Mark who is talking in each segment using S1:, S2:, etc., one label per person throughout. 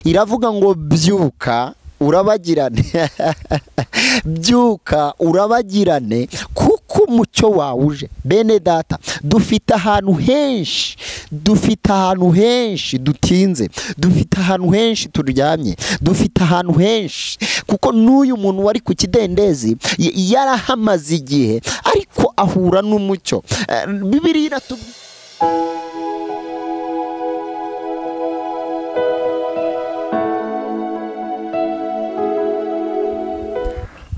S1: iravuga ngo byuka urabagirane byuka urabagirane kuko umucyo wawe uje bene data dufite ahantu henshi dufite ahantu henshi dutinze dufite ahantu henshi turyamye dufite ahantu henshi kuko n'uyu muntu wari ku kidendezi y- yarahamaze igihe ariko ahura n'umucyo Eh, bibiliya iratubwira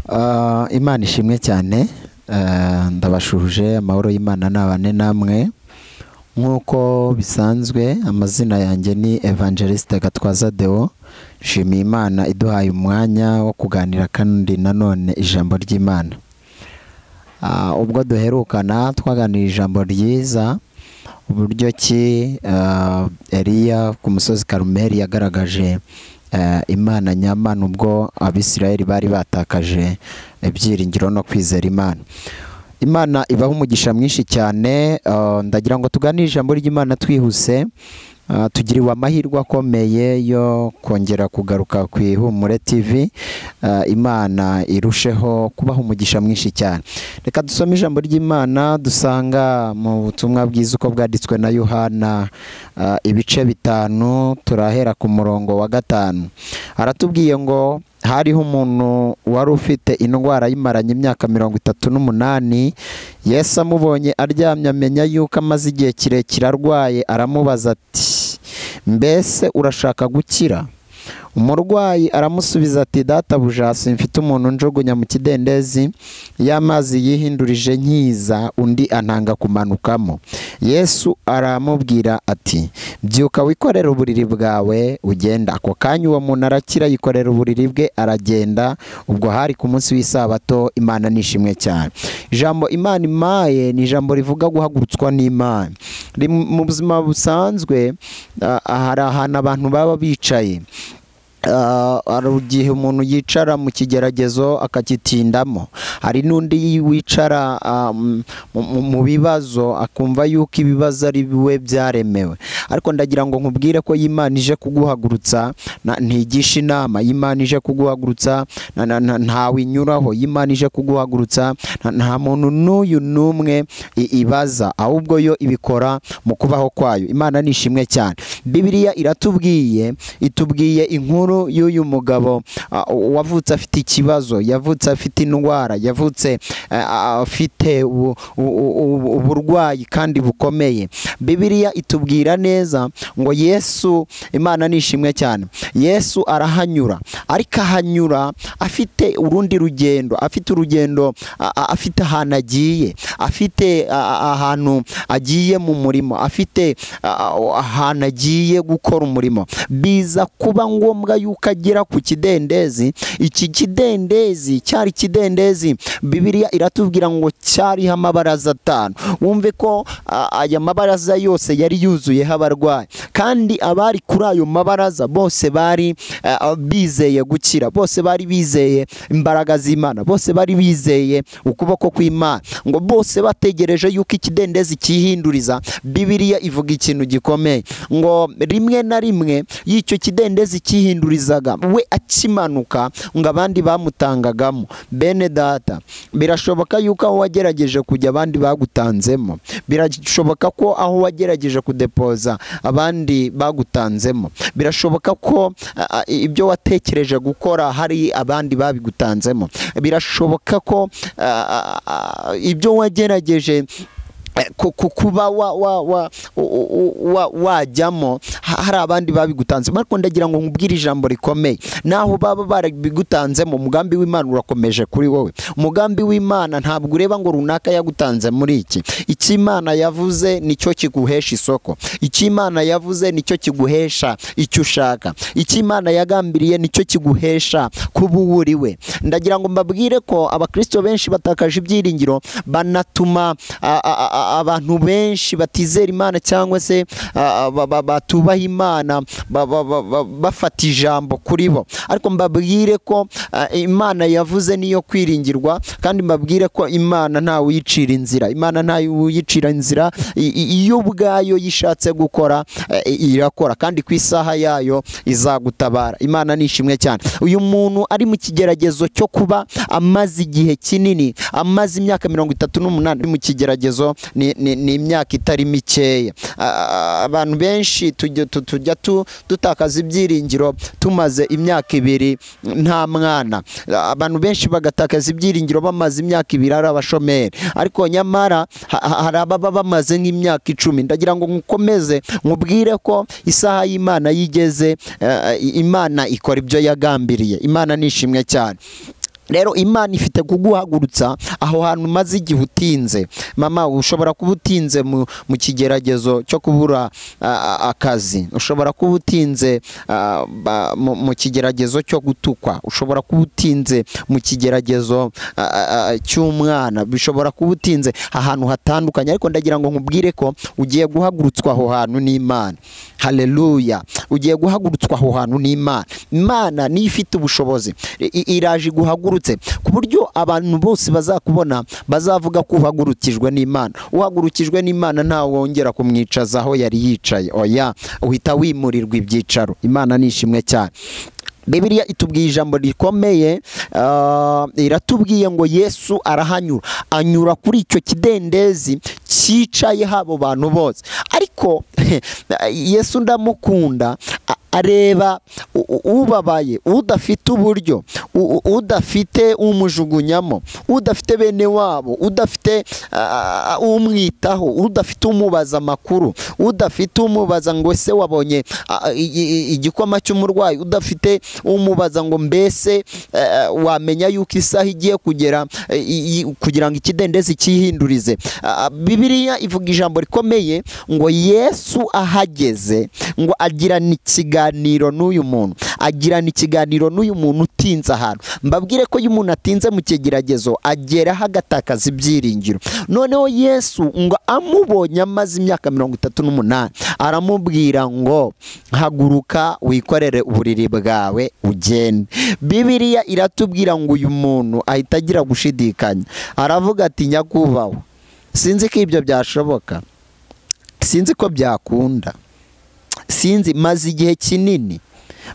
S1: Ah, imana ishimwe cyane Ah, ndabashuje amahoro y'imana nabane namwe nk'uko bisanzwe amazina yanjye ni evangeliste gatwaza deo nshimiye imana iduhaye umwanya wo kuganira kandi nanone ijambo ry'imana Ah, ubwo duherukana twaganira ijambo ryiza uburyo ki ah, eliya ku musozi karumeri yagaragaje ah, imana nyamana ubwo abisirayeli bari batakaje ibyiringiro no kwizera imana imana ibaho umugisha mwinshi cyane ah, ndagira ngo tuganire ijambo ry'imana twihuse Ah, tugiriwe amahirwe akomeye yo kongera kugaruka ku ihumure tv Ah, imana irusheho kubaha umugisha mwinshi cyane reka dusome ijambo ry'imana dusanga mu butumwa bwiza uko bwanditswe na yohana ah, ibice bitanu turahera ku murongo wa gatanu aratubwiye ngo hariho umuntu wari ufite indwara yimaranye imyaka mirongo itatu n'umunani yesu amubonye aryamye amenya yuko amaze igihe kirekire arwaye aramubaza ati mbese urashaka gukira umurwayi aramusubiza ati databuja simfite umuntu njugunya mu kidendezi y'amazi yihindurije nkiza undi antanga kumanukamo yesu aramubwira ati byuka wikorere uburiri bwawe ugenda ako kanya uwo muntu arakira yikorera uburiri bwe aragenda ubwo hari ku munsi w'isabato imana nishimwe cyane ijambo imana imaye ni ijambo rivuga guhagurutswa n'imana Rim- mu buzima busanzwe ah, hari ahantu abantu baba bicaye Ah, hari igihe umuntu yicara mu kigeragezo akagitindamo hari n'undi wicara ah, m- mu- mu bibazo akumva yuko ibibazo ari biwe byaremewe ariko ndagira ngo nkubwire ko y'imana ije kuguhagurutsa na- ntigisha inama y'imana ije kuguhagurutsa na- na- na- ntawe inyuraho y'imana ije kuguhagurutsa na- nta muntu n'uyu n'umwe i- ibaza ahubwo yo ibikora mu kubaho kwayo imana ni ishimwe cyane bibiliya iratubwiye itubwiye inkuru y'uyu mugabo ah, wavutse afite ikibazo yavutse afite indwara yavutse eh, ah, afite u- u- u- uburwayi kandi bukomeye bibiliya itubwira neza ngo yesu imana ni ishimwe cyane yesu arahanyura ariko ahanyura afite urundi rugendo afite urugendo a- a- afite ahantu agiye afite a- a- ahantu agiye mu murimo afite a- a- ahantu agiye gukora umurimo biza kuba ngombwa yuko agera ku kidendezi iki kidendezi cyari ikidendezi bibiliya iratubwira ngo cyariho amabaraza atanu wumve ko a- aya mabaraza yose yari yuzuyeho abarwayi kandi abari kuri ayo mabaraza bose bari eh, bizeye gukira bose bari bizeye imbaraga z'imana bose bari bizeye ukuboko kw'imana ngo bose bategereje yuko ikidendezi cyihinduriza bibiliya ivuga ikintu gikomeye ngo rimwe na rimwe y'icyo kidendezi cyihindurizaga we akimanuka ngo abandi bamutangagamo bene data birashoboka yuko aho wagerageje kujya abandi bagutanzemo birashoboka ko aho wagerageje kudepoza abandi bagutanzemo birashoboka ko a- a- ibyo watekereje gukora hari abandi babigutanzemo birashoboka ko a- a- a- ibyo wagerageje eh, ku- ku- kuba wa- wa- wa- u- u- u- wa- wajyamo ha- hari abandi babigutanzemo ariko ndagira ngo nkubwire ijambo rikomeye naho baba barabigutanzemo umugambi w'imana urakomeje kuri wowe umugambi w'imana ntabwo ureba ngo runaka yagutanze muri iki icyo imana yavuze nicyo kiguhesha isoko icyo imana yavuze nicyo kiguhesha icyo ushaka icyo imana yagambiriye nicyo kiguhesha kuba uwo uri we ndagira ngo mbabwire ko abakristo benshi batakaje ibyiringiro banatuma a- a- a- a- abantu benshi batizera imana cyangwa se a- a- ba- ba- batubaha imana ba- ba- ba- ba- bafata ijambo kuri bo ariko mbabwire ko a, imana yavuze niyo kwiringirwa kandi mbabwire ko imana ntawe uyicira inzira imana ntawe uyicira inzira i- i- iyo ubwayo yishatse gukora eh, irakora kandi ku isaha yayo izagutabara imana ni ishimwe cyane uyu muntu ari mu kigeragezo cyo kuba amaze igihe kinini amaze imyaka mirongo itatu n'umunani ari mu kigeragezo ni- ni ni imyaka itari mikeya Ah, abantu benshi tujya tu- tujya tu- dutakaza ibyiringiro tumaze imyaka ibiri nta mwana Ah, abantu benshi bagatakaza ibyiringiro bamaze imyaka ibiri ari abashomeri ariko nyamara ha- ha- hari ababa bamaze nk'imyaka icumi ndagira ngo mukomeze mubwire ko isaha y'imana yigeze eh, imana ikora ibyo yagambiriye imana ni ishimwe cyane rero imana ifite kuguhagurutsa aho hantu umaze igihe utinze mama ushobora kuba utinze mu, mu kigeragezo cyo kubura a, a, akazi ushobora kuba utinze a, ba, mu, mu kigeragezo cyo gutukwa ushobora kuba utinze mu kigeragezo a, a, a, cy'umwana bishobora kuba utinze ahantu hatandukanye ariko ndagira ngo nkubwire ko ugiye guhagurutswa aho hantu n'imana haleluya ugiye guhagurutswa aho hantu n'imana imana niyo ifite ubushobozi i- i- iraje iguhagurutse ku buryo abantu bose bazakubona bazavuga ko uhagurukijwe n'imana uhagurukijwe n'imana ntawe wongera kumwicaza aho yari yicaye oya uhita wimurirwa ibyicaro imana ni ishimwe cyane bibiliya itubwiye ijambo rikomeye ah, iratubwiye ngo yesu arahanyura anyura kuri icyo kidendezi cyicayeho abo bantu bose ariko yesu ndamukunda a- areba u- u- ubabaye udafite uburyo u- u- udafite umujugunyamo udafite bene wabo udafite ah, umwitaho udafite umubaza amakuru udafite umubaza ngo ese wabonye ah, i- i- igikoma cy'umurwayi udafite umubaza ngo mbese eh, wamenya yuko isaha igiye kugera eh, i- i- kugira ngo ikidendezi cyihindurize Ah, bibiliya ivuga ijambo rikomeye ngo yesu ahageze ngo agirana ikiganiro n'uyu muntu agirana ikiganiro n'uyu muntu utinze ahantu mbabwire ko iyo umuntu atinze mu kigeragezo ageraho agatakaza ibyiringiro noneho yesu ngo amubonye amaze imyaka mirongo itatu n'umunani aramubwira ngo haguruka wikorere uburiri bwawe ugende bibiliya iratubwira ngo uyu muntu ahita agira gushidikanya aravuga ati nyakubahwa sinzi ko ibyo byashoboka sinzi ko byakunda sinzi maze igihe kinini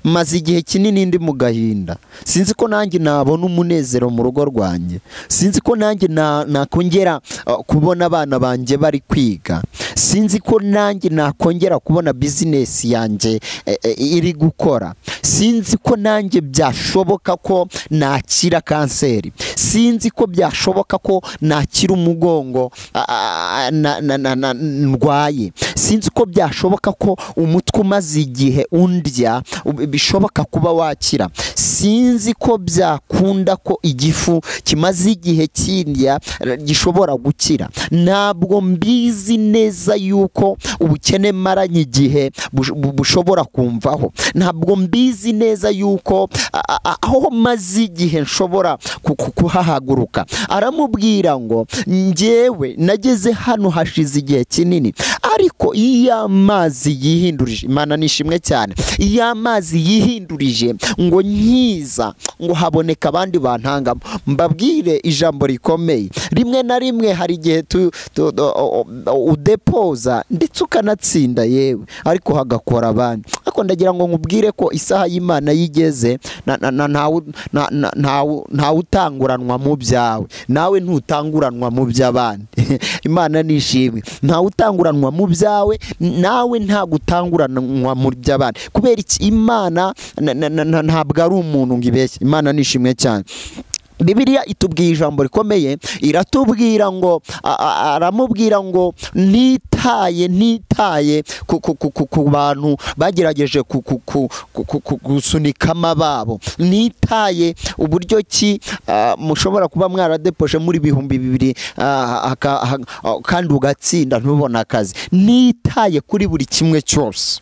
S1: maze igihe kinini ndi mu gahinda sinzi ko nanjye nabona umunezero mu rugo rwanjye sinzi ko nanjye na- nakongera uh, kubona abana banjye bari kwiga sinzi ko nanjye nakongera kubona bizinesi yanjye eh, eh, iri gukora sinzi ko nanjye byashoboka ko nakira kanseri sinzi ko byashoboka ko nakira umugongo ah, ah, ah, na- na- na- na- ndwaye sinzi ko byashoboka ko umutwe umaze igihe undya ub- bishoboka kuba wakira sinzi ko byakunda ko igifu kimaze igihe kindya eh, gishobora gukira ntabwo mbizi neza yuko ubukene maranye igihe bush- bu- bushobora kumvaho ntabwo mbizi neza yuko a- a- aho maze igihe nshobora ku- ku- kuhahaguruka aramubwira ngo njyewe nageze hano hashize igihe kinini ariko iyo amazi yihindurije imana ni ishimwe cyane iyo amazi yihindurije ngo nkiza ngo haboneka abandi bantangamo mbabwire ijambo rikomeye rimwe na rimwe hari igihe tu- tu- o- o- o- udepoza ndetse ukanatsinda yewe ariko hagakora abandi ariko ndagira ngo nkubwire ko isaha y'imana yigeze na- na- na- ntawu- na- na- ntawu- ntawutanguranwa mu byawe nawe ntutanguranwa mu by'abandi imana ni ishimwe ntawutanguranwa mu byawe nawe nta gutanguranwa mu by'abandi kubera iki imana na- na- na- na- ntabwo ari umuntu ngo ibeshye imana ni ishimwe cyane bibiliya itubwiye ijambo rikomeye iratubwira ngo a- a- aramubwira ngo nitaye nitaye ku, ku, ku, ku, ku bantu bagerageje ku, ku, ku, ku, ku, ku, gusunikama babo nitaye uburyo ki ah, mushobora kuba mwaradepoje muri bihumbi bibiri ah, aka- ha- ah, kandi ugatsinda ntubone akazi nitaye kuri buri kimwe cyose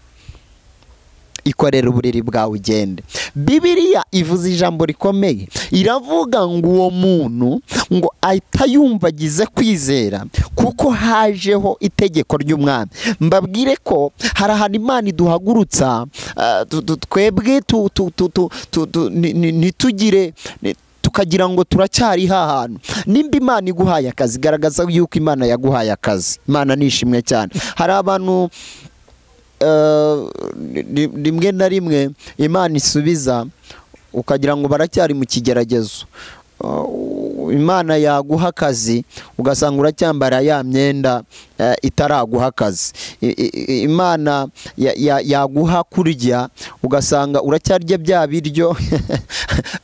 S1: ikorera uburiri bwawe ugende bibiriya ivuze ijambo rikomeye iravuga ngo uwo muntu ngo atayumvagize kwizera kuko hajeho itegeko ry'umwami mbabwire ko hari ahantu imana iduhagurutsa ah, tu- tu- twebwe tu- tu- tu- tu- tu- tu- ni- ni- ntitugire ni- tukagira ngo turacyari hantu nimba imana iguhaye akazi garagaza yuko imana yaguhaye akazi imana nishimwe cyane hari abantu eh, ri- rimwe na rimwe imana isubiza ukagira ngo baracyari mu kigeragezo Eh, imana yaguha akazi ugasanga uracyambara ya myenda eh, itaraguha akazi I- i- i- imana ya- ya- yaguha kurya ugasanga uracyarya bya biryo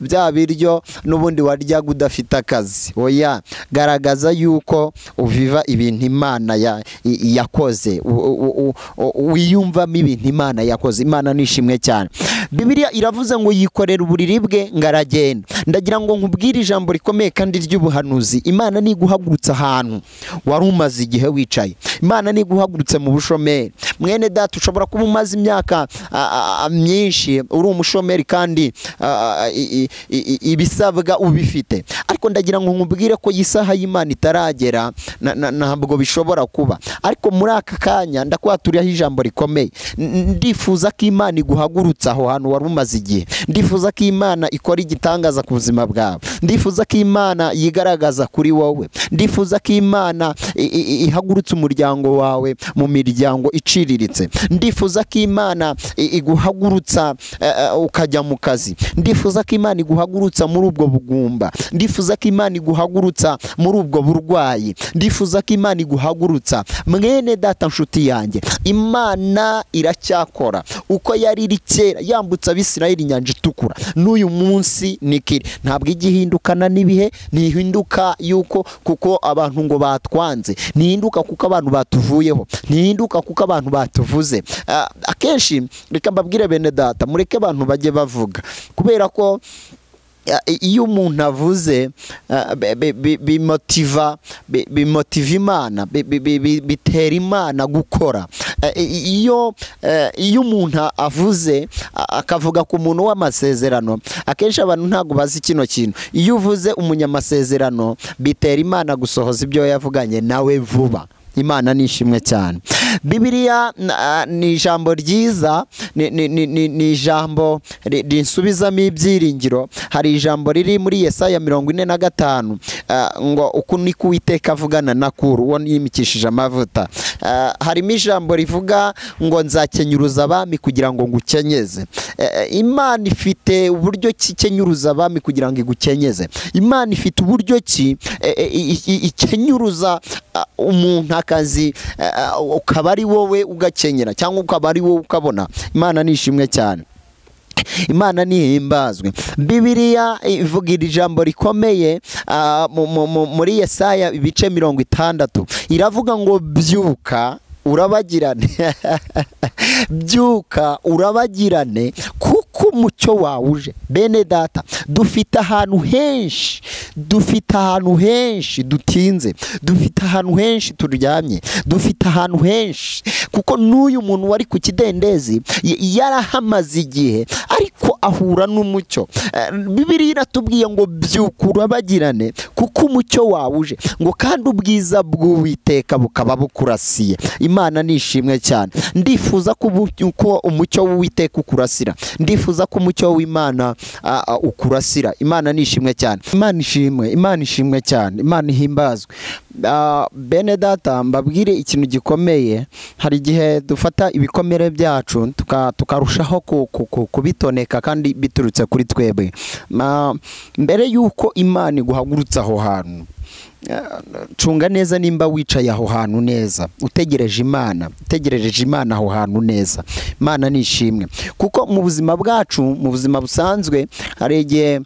S1: bya biryo n'ubundi waryaga udafite akazi oya garagaza yuko uviva ibintu imana ya- i- yakoze U- u- u- u- wiyumvamo ibintu imana yakoze imana nishimwe cyane bibiliya iravuze ngo yikorera uburiri bwe ngo aragenda ndagira ngo nkubwire ijambo rikomeye kandi ry'ubuhanuzi imana niguhagurutse ahantu wari umaze igihe wicaye imana niguhagurutse mu bushomeri mwene data ushobora kuba umaze imyaka a, a, a, myinshi uri umushomeri kandi a, a, i- i- i- i- ibisabwa ubifite ariko ndagira ngo nkubwire ko iyi saha y'imana itaragera na- na- ntabwo bishobora kuba ariko muri aka kanya ndakuha turiho ijambo rikomeye N- ndifuza ko imana iguhagurutse aho hantu wari umaze igihe ndifuza ko imana ikora igitangaza ku buzima bwawe ndifuza ko imana yigaragaza kuri wowe ndifuza ko imana i- i- i- ihagurutse umuryango wawe mu miryango iciriritse ndifuza ko imana i- iguhagurutsa eh, eh, ukajya mu kazi ndifuza ko imana iguhagurutsa muri ubwo bugumba ndifuza ko imana iguhagurutsa muri ubwo burwayi ndifuza ko imana iguhagurutsa mwene data nshuti yanjye imana iracyakora uko yari iri kera yambutsa abisirayeli inyanja itukura n'uyu munsi nikiri ntabwo ijya ihindukana n'ibihe ntihinduka yuko kuko abantu ngo batwanze ntihinduka kuko abantu batuvuyeho ntihinduka kuko abantu batuvuze Ah, akenshi reka mbabwire bene data mureke abantu bajye bavuga kubera ko Ya- iyo umuntu avuze eh, bi- bi- bi- bimotiva bi- bimotiva imana bi- bi- bi- bi- bitera imana gukora Eh, i- iyo eh, iyo umuntu avuze a- akavuga ku muntu w'amasezerano akenshi abantu ntabwo bazi kino kintu iyo uvuze umunyamasezerano bitera imana gusohoza ibyo yavuganye nawe vuba imana ni ishimwe cyane bibiliya na- ni ijambo ryiza ni- ni- ni ni- ni ijambo ri- rinsubizamo ibyiringiro hari ijambo riri muri yesaya mirongo ine na gatanu ah, ngo uku ni ko uwiteka avugana na kuru uwo yimikishije amavuta Ah, harimo ijambo rivuga ngo nzakenyuruza abami kugira ngo ngukenyeze Eh, eh, imana ifite uburyo ki ikenyuruza abami kugira ngo igukenyeze imana ifite uburyo ki eh, eh, i- i- ikenyuruza ah, umuntu akazi eh, ah, ukaba ari wowe ugakenyera cyangwa ukaba ari wowe ukabona imana ni ishimwe cyane imana nihimbazwe bibiliya ivuga iri jambo rikomeye ah, mu- mu- mu- muri yesaya ibice mirongo itandatu iravuga ngo byuka urabagirane byuka urabagirane kuko umucyo wawe uje bene data dufite ahantu henshi dufite ahantu henshi dutinze dufite ahantu henshi turyamye dufite ahantu henshi kuko n'uyu muntu wari ku kidendezi y- yarahamaze igihe ariko ahura n'umucyo Eh, bibiliya iratubwiye ngo byuka urabagirane kuko umucyo wawe uje ngo kandi ubwiza bw'uwiteka bukaba bukurasiye imana ni ishimwe cyane ndifuza ko ubu- ko umucyo w'uwiteka ukurasira ndifuza ko umucyo w'imana ah, ah, ukurasira imana ni ishimwe cyane imana ishimwe imana ishimwe cyane imana ihimbazwe Ah, bene data mbabwire ikintu gikomeye hari igihe dufata ibikomere byacu tuka- tukarushaho ku- ku- ku- kubitoneka kandi biturutse kuri twebwe Ma- mbere y'uko imana iguhagurutse aho hantu cunga neza nimba wicaye aho hantu neza utegereje imana utegereje imana aho hantu neza imana ni ishimwe kuko mu buzima bwacu mu buzima busanzwe hari igihe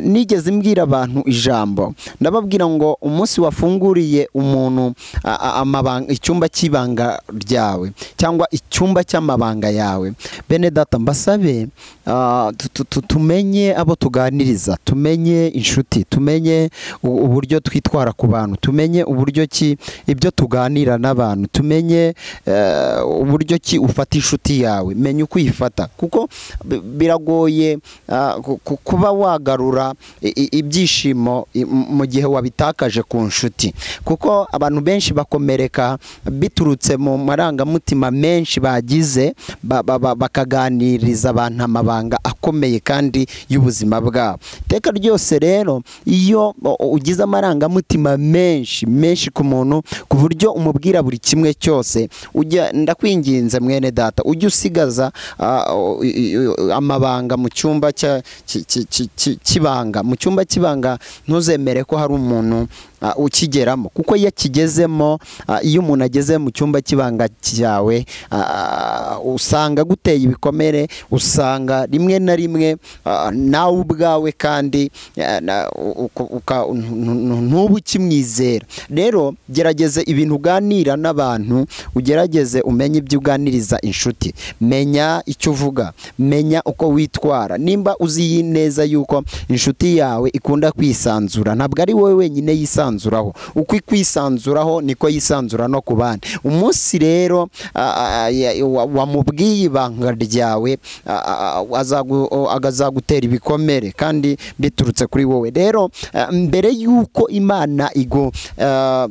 S1: nigeze mbwira abantu ijambo ndababwira ngo umunsi wafunguriye umuntu a- a- amabanga- icyumba cy'ibanga ryawe cyangwa icyumba cy'amabanga yawe bene data mbasabe ah, tu- tu- tu- tumenye abo tuganiriza tumenye inshuti tumenye u- uburyo twitwara ku bantu tumenye uburyo ki ibyo tuganira n'abantu tumenye eh, uburyo ki ufata inshuti yawe menya uko uyifata kuko bi- biragoye ah, ku- ku- kuba wagarura i- i- ibyishimo i- mu- mu gihe wabitakaje ku nshuti kuko abantu benshi bakomereka biturutse mu marangamutima menshi bagize ba- ba- ba- bakaganiriza abantu amabanga akomeye kandi y'ubuzima bwabo iteka ryose rero iyo o- o- ugize amarangamutima menshi menshi ku muntu ku buryo umubwira buri kimwe cyose ujya ndakwinginze mwene data ujye usigaza ah, o- i- i- amabanga mu cyumba cya- ki- ki- ki- ki- cy'ibanga mu cyumba cy'ibanga ntuzemere ko hari umuntu ah, ukigeramo kuko iyo akigezemo ah, iyo umuntu ageze mu cyumba cy'ibanga cyawe ah, usanga aguteye ibikomere usanga rimwe na rimwe ah, nawe ubwawe kandi ah, na- u- uka- uka- ntu- ntu- ntube ukimwizera rero gerageze ibintu uganira n'abantu ugerageze umenye ibyo uganiriza inshuti menya icyo uvuga menya uko witwara nimba uzi neza yuko inshuti yawe ikunda kwisanzura ntabwo ari wowe wenyine yisanzuraho uko ikwisanzuraho niko yisanzura no ku bandi umunsi rero ah, ah, ya- wa- wamubwiye ibanga ryawe ah, ah, ah, azagu- o- azagutera ibikomere kandi biturutse kuri wowe rero ah, mbere y'uko imana igo ah,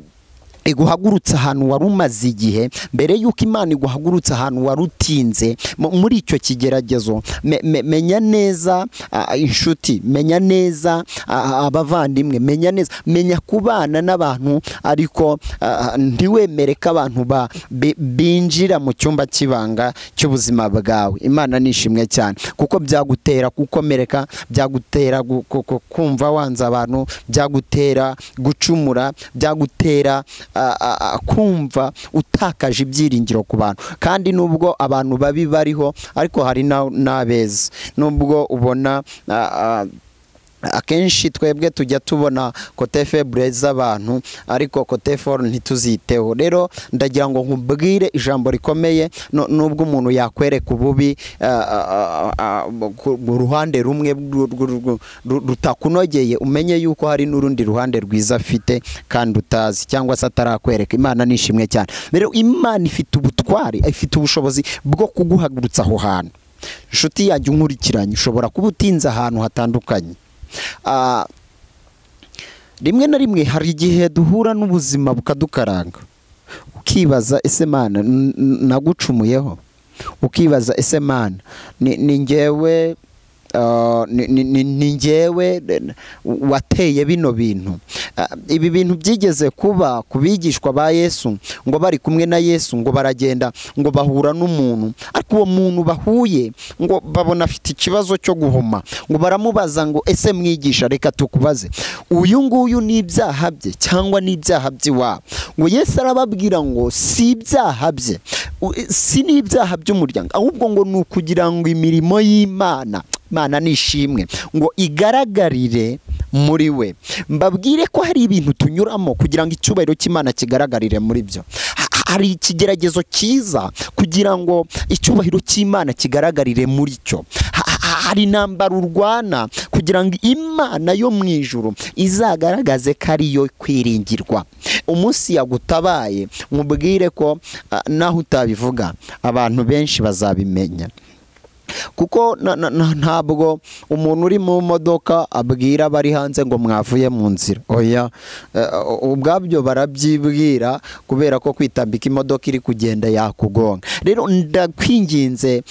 S1: iguhagurutse ahantu wari umaze igihe mbere y'uko imana iguhagurutse ahantu wari utinze mu- muri icyo kigeragezo me- me- menya neza ah, inshuti menya neza ah, abavandimwe menya neza menya kubana n'abantu ariko ah, ntiwemere ko abantu ba- bi- binjira mu cyumba cy'ibanga cy'ubuzima bwawe imana nishimwe cyane kuko byagutera gukomereka byagutera gu- ku- ku- kumva wanze abantu byagutera gucumura byagutera ah, ah, ah, kumva utakaje ibyiringiro ku bantu kandi nubwo abantu babi bariho ariko hari na- n'abeza nubwo ubona ah, ah, akenshi twebwe tujya tubona kote febure z'abantu ariko kote foru ntituziteho rero ndagira ngo nkubwire ijambo rikomeye nu- nubwo umuntu yakwereka ububi ah, ah, ah, ah, ku ku ruhande rumwe rwu- rwu- rwu- ru- rutakunogeye umenye yuko hari n'urundi ruhande rwiza afite kandi utazi cyangwa se atarakwereka imana nishimwe cyane rero imana ifite ubutwari ifite ubushobozi bwo kuguhagurutsa aho hantu inshuti yanjye unkurikiranye ushobora kuba utinze ahantu hatandukanye Ah, rimwe na rimwe hari igihe duhura n'ubuzima bukadukaranga ukibaza ese mana n- n- nagucumuyeho ukibaza ese mana ni ni njyewe ah, ni- ni- ni- ni njyewe eh, wateye bino bintu Ah, ibi bintu byigeze kuba ku bigishwa ba yesu ngo bari kumwe na yesu ngo baragenda ngo bahura n'umuntu ariko uwo muntu bahuye ngo babona afite ikibazo cyo guhoma ngo baramubaza ngo ese mwigisha reka tukubaze uyu nguyu ni ibyaha bye cyangwa ni ibyaha by'iwabo ngo yesu arababwira ngo si ibyaha bye u- si n'ibyaha by'umuryango ahubwo ngo ni ukugira ngo imirimo y'imana imana nishimwe ngo igaragarire muri we mbabwire ko hari ibintu tunyuramo kugira ngo icyubahiro cy'imana kigaragarire muri byo Ha- hari ikigeragezo cyiza kugira ngo icyubahiro cy'imana kigaragarire muri cyo Ha- ha- hari intambara urwana kugira ngo imana yo mu ijuru izagaragaze ko ariyo kwiringirwa umunsi yagutabaye mubwire ko ah, naho utabivuga abantu benshi bazabimenya kuko na- na- na- ntabwo umuntu uri mu modoka abwira abari hanze ngo mwavuye mu nzira oya eh, ubwabyo barabyibwira kubera ko kwitambika imodoka iri kugenda yakugonga rero ndakwinginze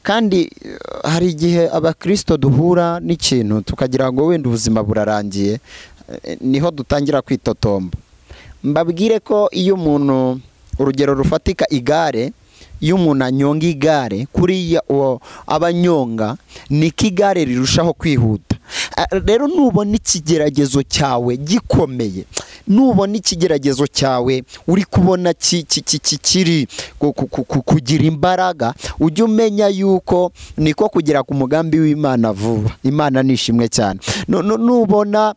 S1: kandi eh, hari igihe abakirisito duhura n'ikintu tukagira ngo wenda ubuzima burarangiye eh, niho dutangira kwitotomba mbabwire ko iyo umuntu urugero rufatika igare iyo umuntu anyonga igare kuriya uwo aba anyonga niko igare rirushaho kwihuta Ah, rero nubona ikigeragezo cyawe gikomeye nubona ikigeragezo cyawe uri kubona ki- ki- ki- ki- kiri ku- ku- ku- ku- kugira imbaraga ujye umenya yuko niko kugera ku mugambi w'imana vuba imana nishimwe cyane Nu- nu- nubona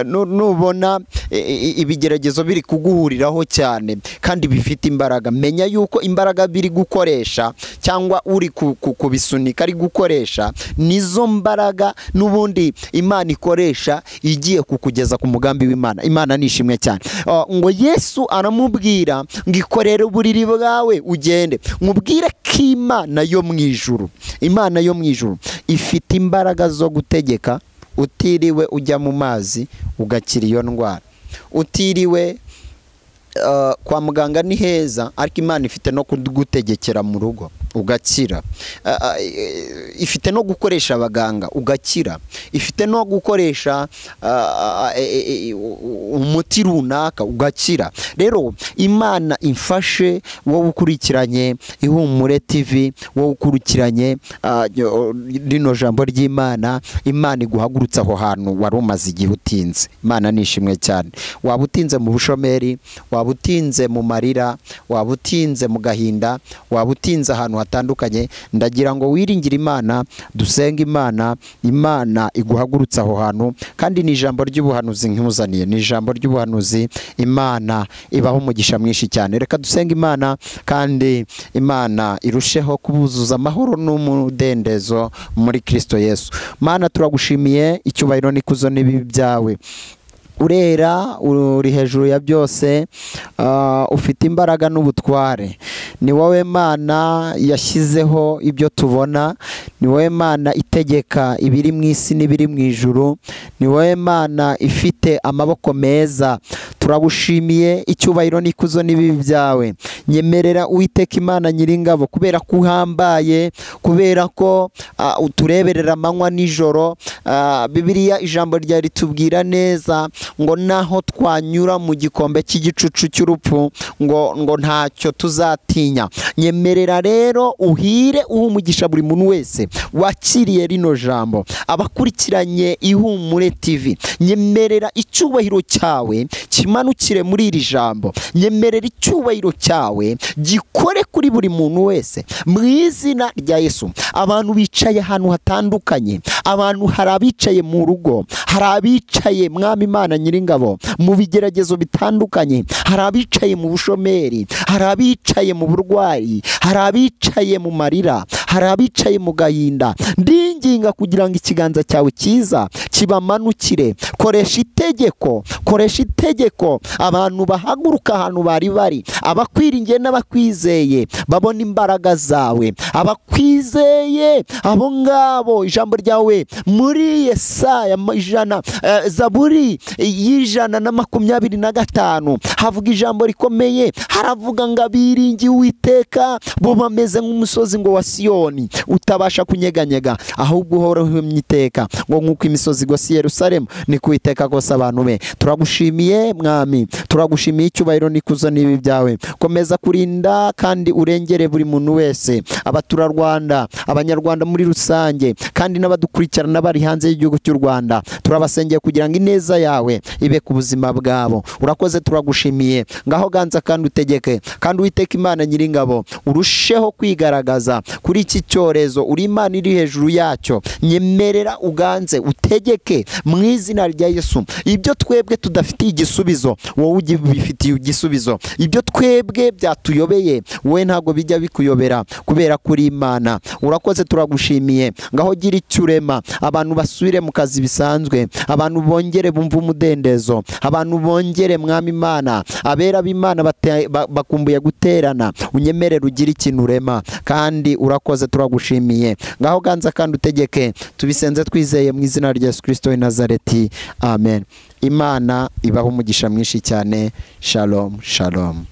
S1: nu- nubona e, e, ibigeragezo biri kuguhuriraho cyane kandi bifite imbaraga menya yuko imbaraga biri gukoresha cyangwa uri ku- ku- kubisunika ari gukoresha nizo mbaraga n'ubundi imana ikoresha igiye kukugeza ku mugambi w'imana imana ni ishimwe cyane Ah, ngo yesu aramubwira ngo ikorere uburiri bwawe ugende mubwire ko imana yo mu ijuru imana yo mu ijuru ifite imbaraga zo gutegeka utiriwe ujya mu mazi ugakira iyo ndwara utiriwe Uh, kwa muganga ni heza ariko imana ifite no kugutegekera mu rugo ugakira Uh, uh, ifite no gukoresha abaganga ugakira ifite no gukoresha uh, uh, e- e- e- u- umuti runaka ugakira rero imana imfashe wowe ukurikiranye ihumure tv wowe ukurikiranye uh, ryo- rino jambo ry'imana imana iguhagurutse aho hantu wari umaze igihe utinze imana ni ishimwe cyane waba utinze mu bushomeri waba utinze mu marira waba utinze mu gahinda waba utinze ahantu hatandukanye ndagira ngo wiringire imana dusenge imana imana iguhagurutse aho hantu kandi ni ijambo ry'ubuhanuzi nk'uzaniye ni ijambo ry'ubuhanuzi imana ibaho umugisha mwinshi cyane reka dusenge imana kandi imana irusheho kubuzuza amahoro n'umudendezo muri kirisito yesu mana turagushimiye icyubahiro n'ikuzo n'ibibi byawe urera uri hejuru ya byose ah, ufite imbaraga n'ubutware ni wowe mana yashyizeho ibyo tubona ni wowe mana itegeka ibiri mu isi n'ibiri mu ijuru ni wowe mana ifite amaboko meza turagushimiye icyubahiro n'ikuzo n'ibibi byawe nyemerera uwiteka imana nyiringabo kubera ko uhambaye kubera ko ah, utureberera amanywa nijoro Ah, bibiliya ijambo rya ritubwira neza ngo naho twanyura mu gikombe cy'igicucu cy'urupfu ngo ngo ntacyo tuzatinya nyemerera rero uhire uha umugisha buri muntu wese wakiriye rino jambo abakurikiranye ihumure tv nyemerera icyubahiro cyawe kimanukire muri iri jambo nyemerera icyubahiro cyawe gikore kuri buri muntu wese mu izina rya yesu abantu bicaye ahantu hatandukanye abantu hari abicaye mu rugo hari abicaye mwami imana nyiringabo mu bigeragezo bitandukanye hari abicaye mu bushomeri hari abicaye mu burwayi hari abicaye mu marira hari abicaye mu gahinda ndinginga kugira ngo ikiganza cyawe cyiza kibamanukire koresha itegeko koresha itegeko abantu bahaguruka ahantu bari bari abakwiringiye n'abakwizeye babona imbaraga zawe abakwizeye abo ngabo ijambo ryawe muri yesaya ma- ijana eh, zaburi y'ijana na makumyabiri na gatanu havuga ijambo rikomeye haravuga ngo abiringiye uwiteka bo bameze nk'umusozi ngo wa siyoni utabasha kunyeganyega ahubwo uhoraho uhemye iteka ngo nk'uko imisozi igose i yerusalemu niko uwiteka kose abantu be turagushimiye mwami turagushimiye icyubahiro n'ikuzo n'ibi byawe komeza kurinda kandi urengere buri muntu wese abaturarwanda abanyarwanda muri rusange kandi n'abadukurikirana bari hanze y'igihugu cy'u rwanda turabasengeye kugira ngo ineza yawe ibe ku buzima bwabo urakoze turagushimiye ngaho ganza kandi utegeke kandi uwiteka imana nyiringabo urusheho kwigaragaza kuri iki cyorezo uri imana iri hejuru yacyo nyemerera uganze utegeke mu izina rya yesu ibyo twebwe tudafitiye igisubizo wowe ugi- bifitiye igisubizo ibyo twebwe byatuyobeye wowe ntabwo bijya bikuyobera kubera kuri imana urakoze turagushimiye ngaho gira icyo urema abantu basubire mu kazi bisanzwe abantu bongere bumve umudendezo abantu bongere mwami imana abera b'imana bate- ba- bakumbuye guterana unyemerere ugire ikintu urema kandi urakoze turagushimiye ngaho ganza kandi utegeke tubisenze twizeye mu izina rya yesu kirisito w'i nazareti amen imana ibaho umugisha mwinshi cyane shalom shalom